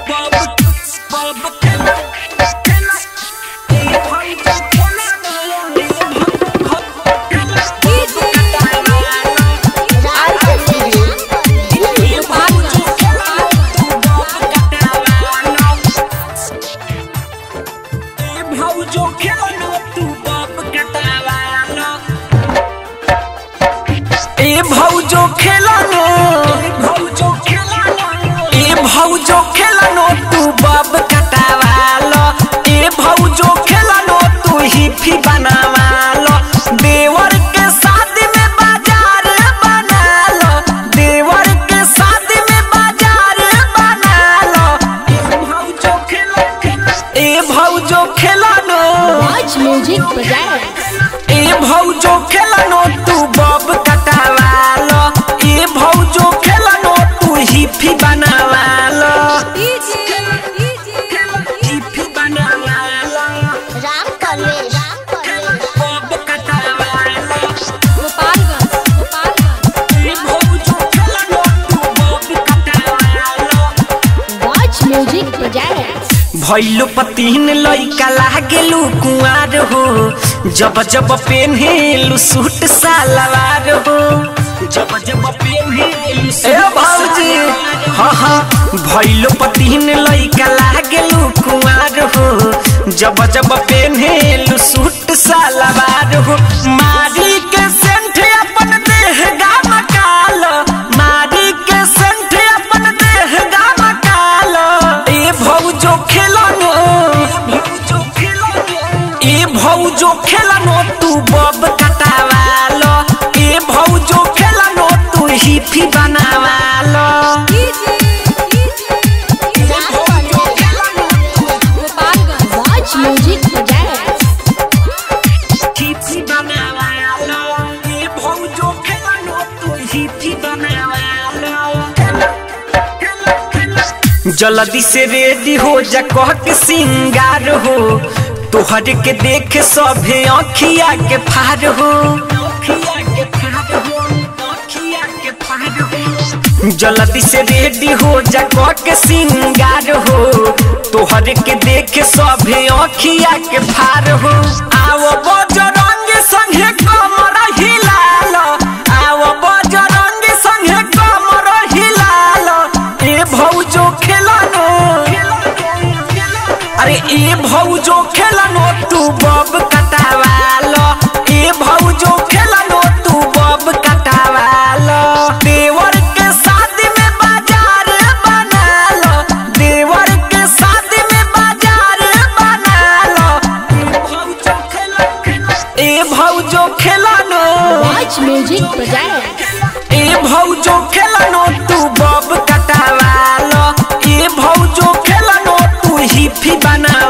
भौजो खेलो तू बाप कटावालो ए भौजो खेलो भौजो खेलो ए भौजो खेलो तू बाप कटावालो ए भौजो खेलो तू हिफी बनावालो देवर के शादी में बाजार बनालो देवर के शादी में बाजार बनालो ए भौजो खेलो ए भौजो खेलो Watch Music presents. ए भौजो खेलनो तू बब कटावालो ए भौजो खेलनो तू हिफी बनावालो हिफी बनावालो राम कॉलेज राम कॉलेज बब कटावालो गोपालगंज गोपालगंज ए भौजो खेलनो तू बब कटावालो Watch Music presents. भैलो पतीन लइका लागेलु कुआर हो जब जब पेन्हेलु सूट सलवार हो जब जब पेन्हेलु ए भौजी हाँ हाँ भैलो पतीन लइका लागेलु कुआर हो जब जब पेन्हेलु सूट सलवार हो मारी के सेंठ अपन देह गाम काल मारी के सेंठ अपन देह गाम काल ए भौजो खेलनो ए भौजो खेलनो तू बब कटावालो ए भौजो खेलनो तू हिफी बनावालो Ram college Gopalganj Watch Music presents. हिफी बनावालो ए भौजो खेलनो तू हिफी बनावालो जल्दी से रेडी हो जा कह के सिंगार हो तोहर के देख सभे अखिया के फार हो जल्दी से रेडी हो जा कह के सिंगार हो तोहर के देख सभे अखिया के फार हो आओ बजरंग संगे कमर हिलाल आओ बजरंग संगे कमर हिलाल ए भौजो खेलनो अरे ए भौजो खेलनो तू बब कटावालो ए भौजो खेलनो तू बब कटावालो देवर के शादी में बाजार बनालो देवर के शादी में बाजार बनालो ए भौजो खेलनो Watch Music presents. ए भौजो खेलनो तू बब कटावालो ए भौजो खेलनो तू हिफी बना